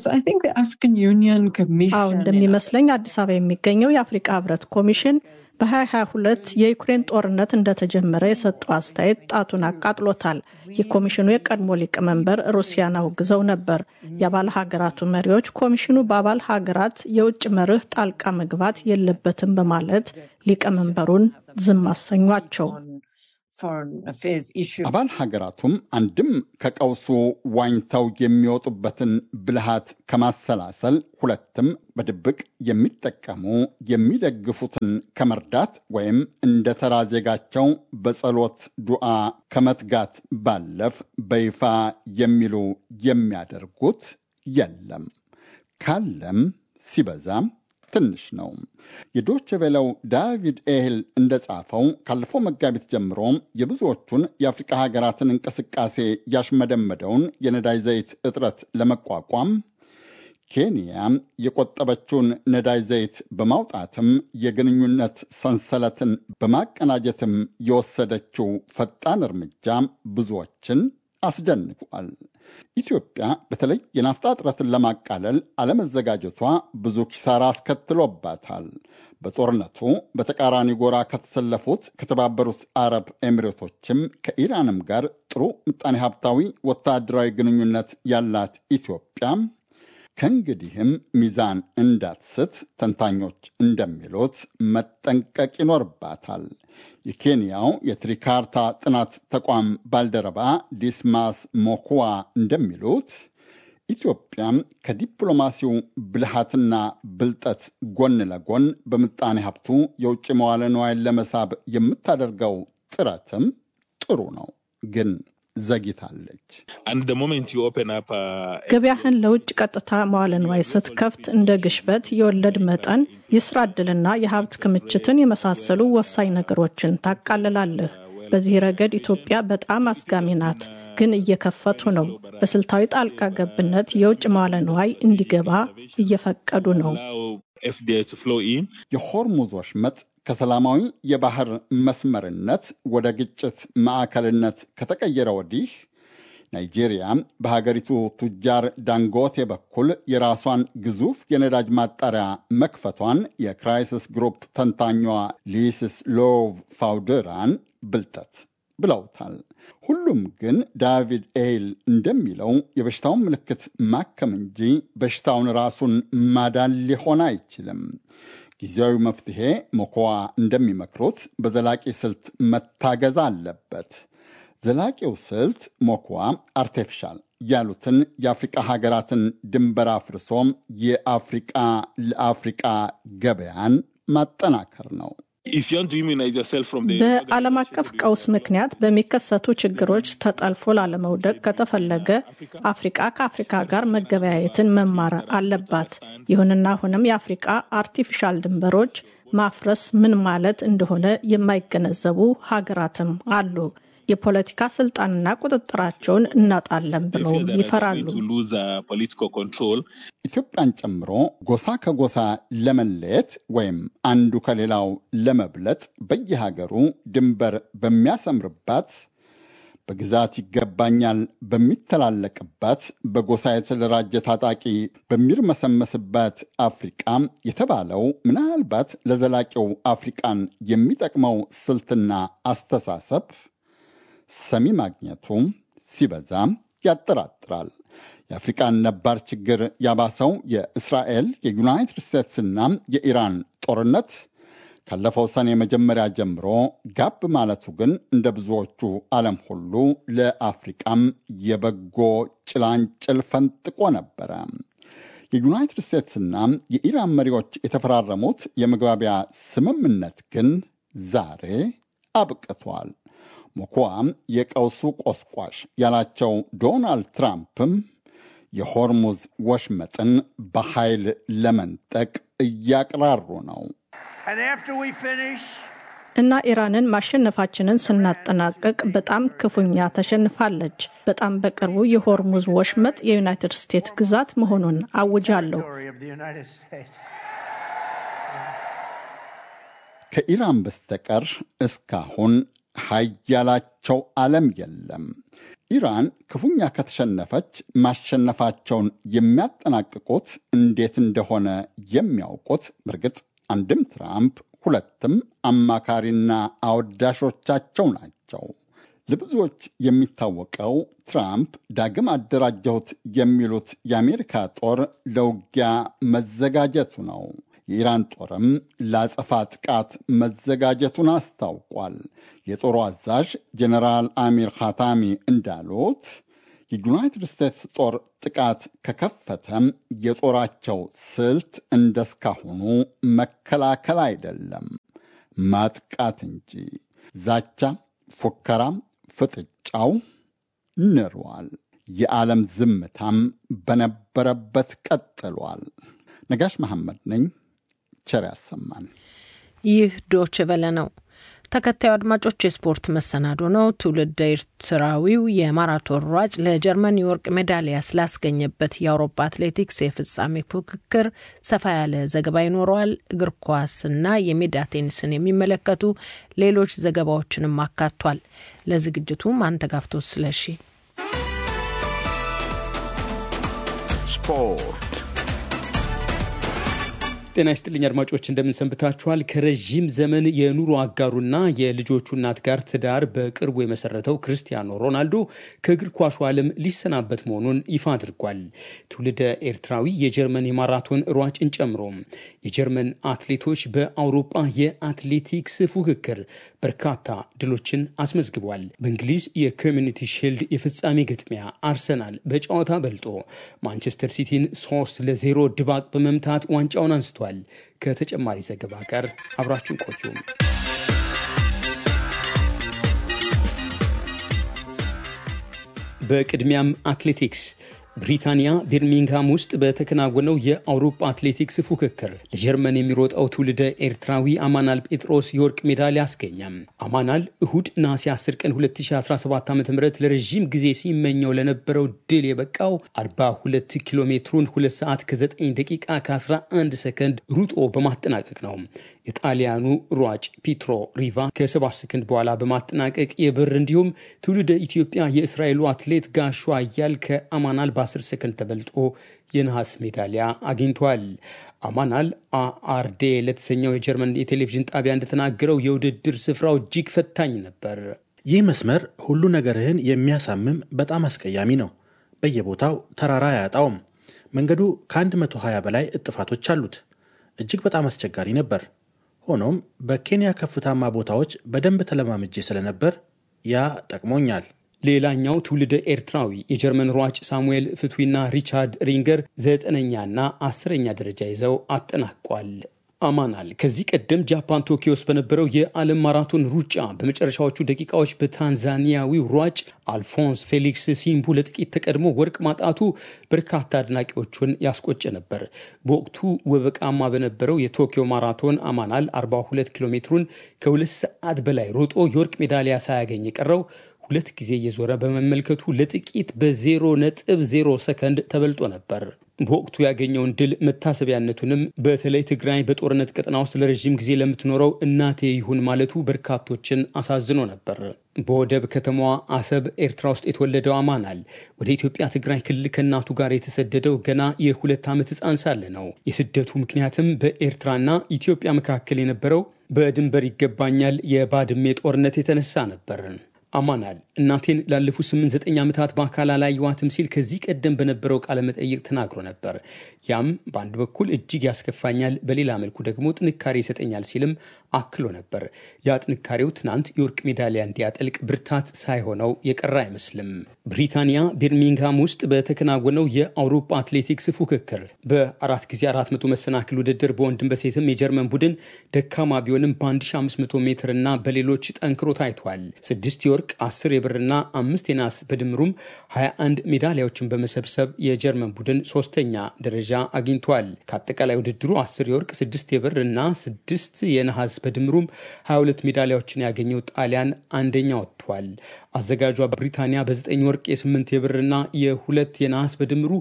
አዎ እንደሚመስለኝ አዲስ አበባ የሚገኘው የአፍሪቃ ህብረት ኮሚሽን በ2022 የዩክሬን ጦርነት እንደተጀመረ የሰጠው አስተያየት ጣቱን አቃጥሎታል። የኮሚሽኑ የቀድሞ ሊቀመንበር ሩሲያን አውግዘው ነበር። የአባል ሀገራቱ መሪዎች ኮሚሽኑ በአባል ሀገራት የውጭ መርህ ጣልቃ መግባት የለበትም በማለት ሊቀመንበሩን ዝም አሰኟቸው። አባል ሀገራቱም አንድም ከቀውሱ ዋኝተው የሚወጡበትን ብልሃት ከማሰላሰል፣ ሁለትም በድብቅ የሚጠቀሙ የሚደግፉትን ከመርዳት ወይም እንደ ተራ ዜጋቸው በጸሎት ዱዓ ከመትጋት ባለፍ በይፋ የሚሉ የሚያደርጉት የለም። ካለም ሲበዛም ትንሽ ነው። የዶች ቬለው ዳቪድ ኤህል እንደጻፈው ካለፈው መጋቢት ጀምሮ የብዙዎቹን የአፍሪቃ ሀገራትን እንቅስቃሴ ያሽመደመደውን የነዳጅ ዘይት እጥረት ለመቋቋም ኬንያ የቆጠበችውን ነዳጅ ዘይት በማውጣትም የግንኙነት ሰንሰለትን በማቀናጀትም የወሰደችው ፈጣን እርምጃ ብዙዎችን አስደንቋል። ኢትዮጵያ በተለይ የናፍጣ እጥረትን ለማቃለል አለመዘጋጀቷ ብዙ ኪሳራ አስከትሎባታል። በጦርነቱ በተቃራኒ ጎራ ከተሰለፉት ከተባበሩት አረብ ኤሚሬቶችም ከኢራንም ጋር ጥሩ ምጣኔ ሀብታዊ ወታደራዊ ግንኙነት ያላት ኢትዮጵያ ከእንግዲህም ሚዛን እንዳትስት ተንታኞች እንደሚሉት መጠንቀቅ ይኖርባታል። የኬንያው የትሪካርታ ጥናት ተቋም ባልደረባ ዲስማስ ሞኩዋ እንደሚሉት ኢትዮጵያ ከዲፕሎማሲው ብልሃትና ብልጠት ጎን ለጎን በምጣኔ ሀብቱ የውጭ መዋለ ንዋይን ለመሳብ የምታደርገው ጥረትም ጥሩ ነው ግን ዘግይታለች። ገበያህን ለውጭ ቀጥታ መዋለ ንዋይ ስትከፍት እንደ ግሽበት፣ የወለድ መጠን፣ የስራ ዕድልና የሀብት ክምችትን የመሳሰሉ ወሳኝ ነገሮችን ታቃልላለህ። በዚህ ረገድ ኢትዮጵያ በጣም አስጋሚ ናት፣ ግን እየከፈቱ ነው። በስልታዊ ጣልቃ ገብነት የውጭ መዋለ ንዋይ እንዲገባ እየፈቀዱ ነው። የሆርሙዝ ወሽመጥ ከሰላማዊ የባህር መስመርነት ወደ ግጭት ማዕከልነት ከተቀየረ ወዲህ ናይጄሪያ በሀገሪቱ ቱጃር ዳንጎቴ በኩል የራሷን ግዙፍ የነዳጅ ማጣሪያ መክፈቷን የክራይሲስ ግሩፕ ተንታኟ ሊስስ ሎቭ ፋውደራን ብልጠት ብለውታል። ሁሉም ግን ዳቪድ ኤይል እንደሚለው የበሽታውን ምልክት ማከም እንጂ በሽታውን ራሱን ማዳን ሊሆን አይችልም። ጊዜያዊ መፍትሄ ሞኮዋ እንደሚመክሩት በዘላቂ ስልት መታገዝ አለበት። ዘላቂው ስልት ሞኮዋ አርቴፊሻል ያሉትን የአፍሪቃ ሀገራትን ድንበር አፍርሶ የአፍሪቃ ለአፍሪቃ ገበያን ማጠናከር ነው። በዓለም አቀፍ ቀውስ ምክንያት በሚከሰቱ ችግሮች ተጠልፎ ላለመውደቅ ከተፈለገ አፍሪቃ ከአፍሪካ ጋር መገበያየትን መማር አለባት። ይሁንና አሁንም የአፍሪቃ አርቲፊሻል ድንበሮች ማፍረስ ምን ማለት እንደሆነ የማይገነዘቡ ሀገራትም አሉ። የፖለቲካ ስልጣንና ቁጥጥራቸውን እናጣለን ብለው ይፈራሉ። ኢትዮጵያን ጨምሮ ጎሳ ከጎሳ ለመለየት ወይም አንዱ ከሌላው ለመብለጥ በየሀገሩ ድንበር በሚያሰምርባት በግዛት ይገባኛል በሚተላለቅባት በጎሳ የተደራጀ ታጣቂ በሚርመሰመስባት አፍሪቃ የተባለው ምናልባት ለዘላቂው አፍሪቃን የሚጠቅመው ስልትና አስተሳሰብ ሰሚ ማግኘቱ ሲበዛ ያጠራጥራል። የአፍሪቃን ነባር ችግር ያባሰው የእስራኤል የዩናይትድ ስቴትስና የኢራን ጦርነት ካለፈው ሰኔ መጀመሪያ ጀምሮ ጋብ ማለቱ ግን እንደ ብዙዎቹ ዓለም ሁሉ ለአፍሪቃም የበጎ ጭላንጭል ፈንጥቆ ነበረ። የዩናይትድ ስቴትስና የኢራን መሪዎች የተፈራረሙት የመግባቢያ ስምምነት ግን ዛሬ አብቅቷል። ሞኮዋም የቀውሱ ቆስቋሽ ያላቸው ዶናልድ ትራምፕም የሆርሙዝ ወሽመጥን በኃይል ለመንጠቅ እያቅራሩ ነው። እና ኢራንን ማሸነፋችንን ስናጠናቅቅ በጣም ክፉኛ ተሸንፋለች። በጣም በቅርቡ የሆርሙዝ ወሽመጥ የዩናይትድ ስቴትስ ግዛት መሆኑን አውጃለሁ። ከኢራን በስተቀር እስካሁን ሀያላቸው ዓለም የለም። ኢራን ክፉኛ ከተሸነፈች ማሸነፋቸውን የሚያጠናቅቁት እንዴት እንደሆነ የሚያውቁት በእርግጥ አንድም ትራምፕ ሁለትም አማካሪና አወዳሾቻቸው ናቸው። ለብዙዎች የሚታወቀው ትራምፕ ዳግም አደራጀሁት የሚሉት የአሜሪካ ጦር ለውጊያ መዘጋጀቱ ነው። የኢራን ጦርም ለአጸፋ ጥቃት መዘጋጀቱን አስታውቋል። የጦሩ አዛዥ ጀኔራል አሚር ኻታሚ እንዳሉት የዩናይትድ ስቴትስ ጦር ጥቃት ከከፈተም የጦራቸው ስልት እንደስካሁኑ መከላከል አይደለም፣ ማጥቃት እንጂ። ዛቻ፣ ፉከራም፣ ፍጥጫው ንሯል። የዓለም ዝምታም በነበረበት ቀጥሏል። ነጋሽ መሐመድ ነኝ። ቸር ያሰማን። ይህ ዶች ቨለ ነው። ተከታዩ አድማጮች የስፖርት መሰናዶ ነው። ትውልደ ኤርትራዊው የማራቶን ሯጭ ለጀርመን የወርቅ ሜዳሊያ ስላስገኘበት የአውሮፓ አትሌቲክስ የፍጻሜ ፉክክር ሰፋ ያለ ዘገባ ይኖረዋል። እግር ኳስና የሜዳ ቴኒስን የሚመለከቱ ሌሎች ዘገባዎችንም አካቷል። ለዝግጅቱ ማንተጋፍቶ ስለሺ ስፖርት ጤና ይስጥልኝ አድማጮች፣ እንደምንሰንብታችኋል። ከረዥም ዘመን የኑሮ አጋሩና የልጆቹ እናት ጋር ትዳር በቅርቡ የመሰረተው ክርስቲያኖ ሮናልዶ ከእግር ኳሱ ዓለም ሊሰናበት መሆኑን ይፋ አድርጓል። ትውልደ ኤርትራዊ የጀርመን የማራቶን ሯጭን ጨምሮ የጀርመን አትሌቶች በአውሮፓ የአትሌቲክስ ፉክክር በርካታ ድሎችን አስመዝግቧል። በእንግሊዝ የኮሚኒቲ ሺልድ የፍጻሜ ግጥሚያ አርሰናል በጨዋታ በልጦ ማንቸስተር ሲቲን ሶስት ለዜሮ ድባቅ በመምታት ዋንጫውን አንስቷል። ከተጨማሪ ዘገባ ጋር አብራችሁን ቆዩ። በቅድሚያም አትሌቲክስ ብሪታንያ ቤርሚንግሃም ውስጥ በተከናወነው የአውሮፓ አትሌቲክስ ፉክክር ለጀርመን የሚሮጠው ትውልደ ኤርትራዊ አማናል ጴጥሮስ የወርቅ ሜዳሊያ አስገኘም። አማናል እሁድ ነሐሴ 10 ቀን 2017 ዓ ም ለረዥም ጊዜ ሲመኘው ለነበረው ድል የበቃው 42 ኪሎ ሜትሩን 2 ሰዓት ከ9 ደቂቃ ከ11 ሰከንድ ሩጦ በማጠናቀቅ ነው። የጣሊያኑ ሯጭ ፒትሮ ሪቫ ከ7 ሰከንድ በኋላ በማጠናቀቅ የብር እንዲሁም ትውልደ ኢትዮጵያ የእስራኤሉ አትሌት ጋሹ አያል ከአማናል በ10 ሰከንድ ተበልጦ የነሐስ ሜዳሊያ አግኝቷል። አማናል አአርዴ ለተሰኘው የጀርመን የቴሌቪዥን ጣቢያ እንደተናገረው የውድድር ስፍራው እጅግ ፈታኝ ነበር። ይህ መስመር ሁሉ ነገርህን የሚያሳምም በጣም አስቀያሚ ነው። በየቦታው ተራራ አያጣውም። መንገዱ ከ120 በላይ እጥፋቶች አሉት። እጅግ በጣም አስቸጋሪ ነበር። ሆኖም በኬንያ ከፍታማ ቦታዎች በደንብ ተለማምጄ ስለነበር ያ ጠቅሞኛል። ሌላኛው ትውልደ ኤርትራዊ የጀርመን ሯጭ ሳሙኤል ፍትዊና ሪቻርድ ሪንገር ዘጠነኛና አስረኛ ደረጃ ይዘው አጠናቋል። አማናል ከዚህ ቀደም ጃፓን ቶኪዮ ውስጥ በነበረው የዓለም ማራቶን ሩጫ በመጨረሻዎቹ ደቂቃዎች በታንዛኒያዊው ሯጭ አልፎንስ ፌሊክስ ሲምቡ ለጥቂት ተቀድሞ ወርቅ ማጣቱ በርካታ አድናቂዎቹን ያስቆጨ ነበር። በወቅቱ ወበቃማ በነበረው የቶኪዮ ማራቶን አማናል 42 ኪሎ ሜትሩን ከሁለት ሰዓት በላይ ሮጦ የወርቅ ሜዳሊያ ሳያገኝ የቀረው ሁለት ጊዜ እየዞረ በመመልከቱ ለጥቂት በዜሮ ነጥብ ዜሮ ሰከንድ ተበልጦ ነበር። በወቅቱ ያገኘውን ድል መታሰቢያነቱንም በተለይ ትግራይ በጦርነት ቀጠና ውስጥ ለረዥም ጊዜ ለምትኖረው እናቴ ይሁን ማለቱ በርካቶችን አሳዝኖ ነበር። በወደብ ከተማዋ አሰብ ኤርትራ ውስጥ የተወለደው አማናል ወደ ኢትዮጵያ ትግራይ ክልል ከእናቱ ጋር የተሰደደው ገና የሁለት ዓመት ሕፃን ሳለ ነው። የስደቱ ምክንያትም በኤርትራና ኢትዮጵያ መካከል የነበረው በድንበር ይገባኛል የባድሜ ጦርነት የተነሳ ነበር። አማናል እናቴን ላለፉት ስምንት ዘጠኝ ዓመታት በአካል አላየኋትም ሲል ከዚህ ቀደም በነበረው ቃለ መጠይቅ ተናግሮ ነበር። ያም በአንድ በኩል እጅግ ያስከፋኛል፣ በሌላ መልኩ ደግሞ ጥንካሬ ይሰጠኛል ሲልም አክሎ ነበር። ያ ጥንካሬው ትናንት የወርቅ ሜዳሊያ እንዲያጠልቅ ብርታት ሳይሆነው የቀረ አይመስልም። ብሪታንያ ቤርሚንግሃም ውስጥ በተከናወነው የአውሮፓ አትሌቲክስ ፉክክር በአራት ጊዜ አራት መቶ መሰናክል ውድድር በወንድም በሴትም የጀርመን ቡድን ደካማ ቢሆንም በ1500 ሜትር እና በሌሎች ጠንክሮ ታይቷል። ስድስት የወርቅ አስር የብርና አምስት የናስ በድምሩም 21 ሜዳሊያዎችን በመሰብሰብ የጀርመን ቡድን ሶስተኛ ደረጃ አግኝቷል። ከአጠቃላይ ውድድሩ አስር የወርቅ ስድስት የብር እና ስድስት የነሐስ በድምሩም 22 ሜዳሊያዎችን ያገኘው ጣሊያን አንደኛ ወጥቷል። አዘጋጇ ብሪታንያ በ9 ወርቅ የ8 የብርና የሁለት የነሐስ በድምሩ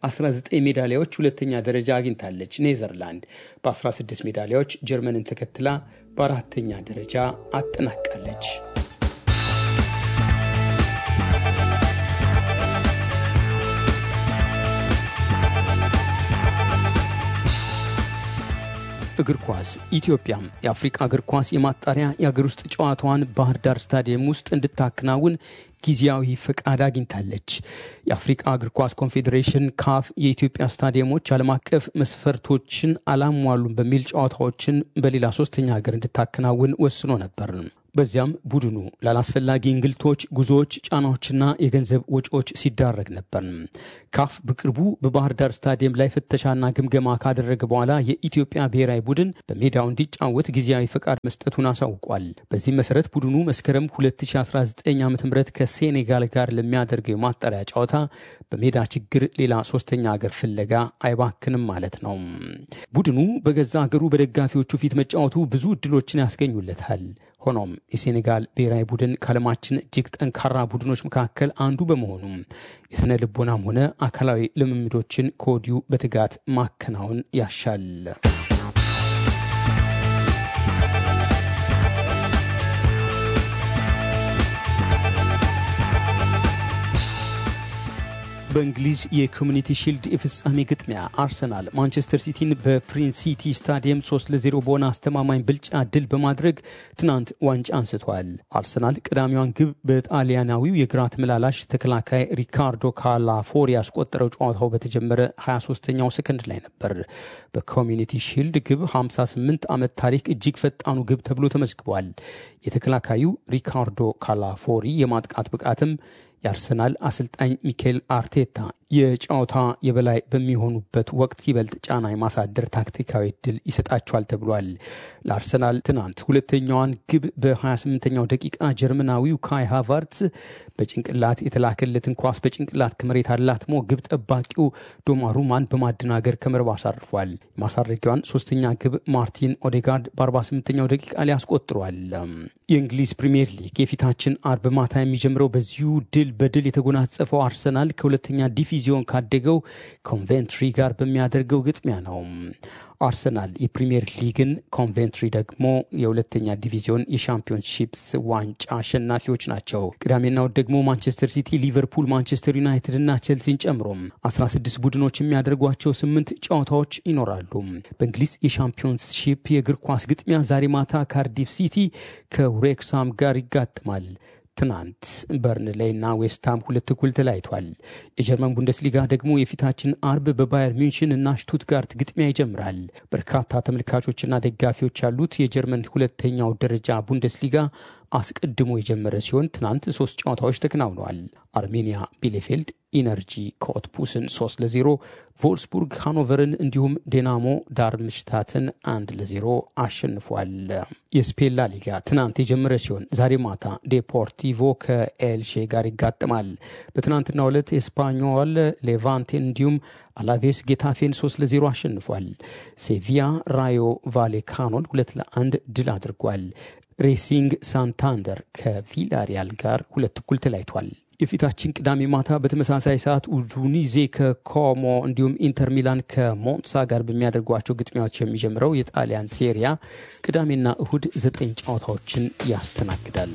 19 ሜዳሊያዎች ሁለተኛ ደረጃ አግኝታለች። ኔዘርላንድ በ16 ሜዳሊያዎች ጀርመንን ተከትላ በአራተኛ ደረጃ አጠናቃለች። እግር ኳስ ኢትዮጵያም የአፍሪቃ እግር ኳስ የማጣሪያ የአገር ውስጥ ጨዋታዋን ባህር ዳር ስታዲየም ውስጥ እንድታከናውን ጊዜያዊ ፈቃድ አግኝታለች። የአፍሪቃ እግር ኳስ ኮንፌዴሬሽን ካፍ የኢትዮጵያ ስታዲየሞች ዓለም አቀፍ መስፈርቶችን አላሟሉም በሚል ጨዋታዎችን በሌላ ሶስተኛ ሀገር እንድታከናውን ወስኖ ነበር። በዚያም ቡድኑ ላላስፈላጊ እንግልቶች፣ ጉዞዎች፣ ጫናዎችና የገንዘብ ወጪዎች ሲዳረግ ነበር። ካፍ በቅርቡ በባህር ዳር ስታዲየም ላይ ፍተሻና ግምገማ ካደረገ በኋላ የኢትዮጵያ ብሔራዊ ቡድን በሜዳው እንዲጫወት ጊዜያዊ ፈቃድ መስጠቱን አሳውቋል። በዚህ መሰረት ቡድኑ መስከረም 2019 ዓ ም ከሴኔጋል ጋር ለሚያደርገው የማጣሪያ ጨዋታ በሜዳ ችግር ሌላ ሶስተኛ ሀገር ፍለጋ አይባክንም ማለት ነው። ቡድኑ በገዛ ሀገሩ በደጋፊዎቹ ፊት መጫወቱ ብዙ እድሎችን ያስገኙለታል። ሆኖም የሴኔጋል ብሔራዊ ቡድን ከዓለማችን እጅግ ጠንካራ ቡድኖች መካከል አንዱ በመሆኑም የሥነ ልቦናም ሆነ አካላዊ ልምምዶችን ከወዲሁ በትጋት ማከናወን ያሻል። በእንግሊዝ የኮሚኒቲ ሺልድ የፍጻሜ ግጥሚያ አርሰናል ማንቸስተር ሲቲን በፕሪንስ ሲቲ ስታዲየም 3 ለ0 በሆነ አስተማማኝ ብልጫ ድል በማድረግ ትናንት ዋንጫ አንስቷል። አርሰናል ቀዳሚዋን ግብ በጣሊያናዊው የግራ ተመላላሽ ተከላካይ ሪካርዶ ካላፎሪ ያስቆጠረው ጨዋታው በተጀመረ 23ኛው ሰከንድ ላይ ነበር። በኮሚኒቲ ሺልድ ግብ 58 ዓመት ታሪክ እጅግ ፈጣኑ ግብ ተብሎ ተመዝግቧል። የተከላካዩ ሪካርዶ ካላፎሪ የማጥቃት ብቃትም የአርሰናል አሰልጣኝ ሚኬል አርቴታ የጨዋታ የበላይ በሚሆኑበት ወቅት ይበልጥ ጫና የማሳደር ታክቲካዊ ድል ይሰጣቸዋል ተብሏል። ለአርሰናል ትናንት ሁለተኛዋን ግብ በ28ኛው ደቂቃ ጀርመናዊው ካይ ሃቫርትስ በጭንቅላት የተላከለትን ኳስ በጭንቅላት ከመሬት አላትሞ ግብ ጠባቂው ዶማሩማን በማደናገር ከመረብ አሳርፏል። የማሳረጊያዋን ሶስተኛ ግብ ማርቲን ኦዴጋርድ በ48ኛው ደቂቃ ላይ አስቆጥሯል። የእንግሊዝ ፕሪምየር ሊግ የፊታችን አርብ ማታ የሚጀምረው በዚሁ ድል በድል የተጎናጸፈው አርሰናል ከሁለተኛ ዲቪዚዮን ካደገው ኮንቬንትሪ ጋር በሚያደርገው ግጥሚያ ነው። አርሰናል የፕሪምየር ሊግን፣ ኮንቬንትሪ ደግሞ የሁለተኛ ዲቪዚዮን የሻምፒዮንሺፕስ ዋንጫ አሸናፊዎች ናቸው። ቅዳሜና እሁድ ደግሞ ማንቸስተር ሲቲ፣ ሊቨርፑል፣ ማንቸስተር ዩናይትድ እና ቼልሲን ጨምሮም 16 ቡድኖች የሚያደርጓቸው ስምንት ጨዋታዎች ይኖራሉ። በእንግሊዝ የሻምፒዮንሺፕ የእግር ኳስ ግጥሚያ ዛሬ ማታ ካርዲፍ ሲቲ ከውሬክሳም ጋር ይጋጥማል። ትናንት በርንሌይ እና ዌስትሃም ሁለት እኩል ተለያይቷል። የጀርመን ቡንደስሊጋ ደግሞ የፊታችን አርብ በባየር ሚንሽን እና ሽቱትጋርት ግጥሚያ ይጀምራል። በርካታ ተመልካቾችና ደጋፊዎች ያሉት የጀርመን ሁለተኛው ደረጃ ቡንደስሊጋ አስቀድሞ የጀመረ ሲሆን ትናንት ሶስት ጨዋታዎች ተከናውነዋል። አርሜኒያ ቢሌፌልድ ኢነርጂ ኮትፑስን 3 ለ0፣ ቮልስቡርግ ሃኖቨርን እንዲሁም ዴናሞ ዳርምሽታትን አንድ ለ0 አሸንፏል። የስፔን ላ ሊጋ ትናንት የጀመረ ሲሆን ዛሬ ማታ ዴፖርቲቮ ከኤልሼ ጋር ይጋጥማል። በትናንትናው ዕለት ኤስፓኞል ሌቫንቴን እንዲሁም አላቬስ ጌታፌን 3 ለ0 አሸንፏል። ሴቪያ ራዮ ቫሌካኖን ሁለት ለአንድ ድል አድርጓል። ሬሲንግ ሳንታንደር ከቪላሪያል ጋር ሁለት እኩል ተለያይቷል። የፊታችን ቅዳሜ ማታ በተመሳሳይ ሰዓት ኡዱኒዜ ከኮሞ እንዲሁም ኢንተር ሚላን ከሞንሳ ጋር በሚያደርጓቸው ግጥሚያዎች የሚጀምረው የጣሊያን ሴሪያ ቅዳሜና እሁድ ዘጠኝ ጨዋታዎችን ያስተናግዳል።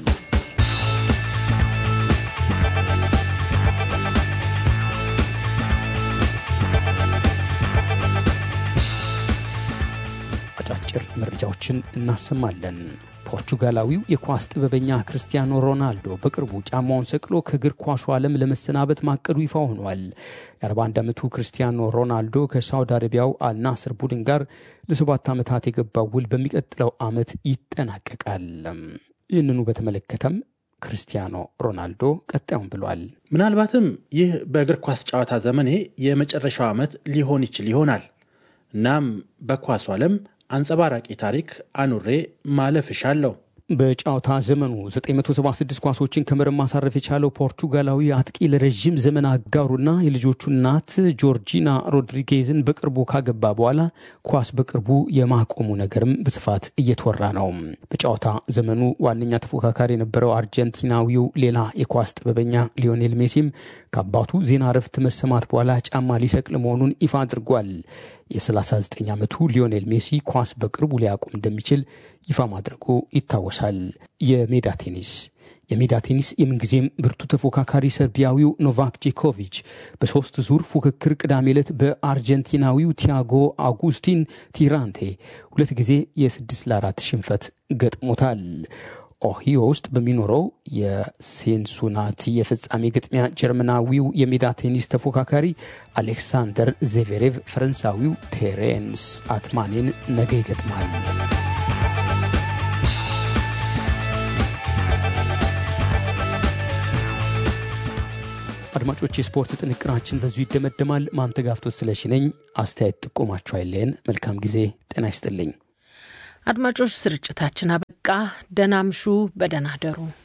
አጫጭር መረጃዎችን እናሰማለን። ፖርቹጋላዊው የኳስ ጥበበኛ ክርስቲያኖ ሮናልዶ በቅርቡ ጫማውን ሰቅሎ ከእግር ኳሱ ዓለም ለመሰናበት ማቀዱ ይፋ ሆኗል። የ41 ዓመቱ ክርስቲያኖ ሮናልዶ ከሳውዲ አረቢያው አልናስር ቡድን ጋር ለሰባት ዓመታት የገባው ውል በሚቀጥለው ዓመት ይጠናቀቃል። ይህንኑ በተመለከተም ክርስቲያኖ ሮናልዶ ቀጣዩን ብሏል። ምናልባትም ይህ በእግር ኳስ ጨዋታ ዘመኔ የመጨረሻው ዓመት ሊሆን ይችል ይሆናል። እናም በኳሱ ዓለም አንጸባራቂ ታሪክ አኑሬ ማለፍ እሻለሁ። በጨዋታ ዘመኑ 976 ኳሶችን ከመረብ ማሳረፍ የቻለው ፖርቹጋላዊ አጥቂ ለረዥም ዘመን አጋሩና የልጆቹ እናት ጆርጂና ሮድሪጌዝን በቅርቡ ካገባ በኋላ ኳስ በቅርቡ የማቆሙ ነገርም በስፋት እየተወራ ነው። በጨዋታ ዘመኑ ዋነኛ ተፎካካሪ የነበረው አርጀንቲናዊው ሌላ የኳስ ጥበበኛ ሊዮኔል ሜሲም ከአባቱ ዜና እረፍት መሰማት በኋላ ጫማ ሊሰቅል መሆኑን ይፋ አድርጓል። የ39 ዓመቱ ሊዮኔል ሜሲ ኳስ በቅርቡ ሊያቆም እንደሚችል ይፋ ማድረጉ ይታወሳል። የሜዳ ቴኒስ የሜዳ ቴኒስ የምንጊዜም ብርቱ ተፎካካሪ ሰርቢያዊው ኖቫክ ጆኮቪች በሶስት ዙር ፉክክር ቅዳሜ ዕለት በአርጀንቲናዊው ቲያጎ አጉስቲን ቲራንቴ ሁለት ጊዜ የስድስት ለአራት ሽንፈት ገጥሞታል። ኦሂዮ ውስጥ በሚኖረው የሴንሱናቲ የፍጻሜ ግጥሚያ ጀርመናዊው የሜዳ ቴኒስ ተፎካካሪ አሌክሳንደር ዜቬሬቭ ፈረንሳዊው ቴሬንስ አትማኔን ነገ ይገጥማል። አድማጮች፣ የስፖርት ጥንቅራችን በዙ ይደመደማል። ማንተጋፍቶት ስለሺ ነኝ። አስተያየት ጥቆማችሁ አይለየን። መልካም ጊዜ። ጤና ይስጥልኝ አድማጮች። ስርጭታችን አበቃ። ደህና ምሹ፣ በደህና ደሩ።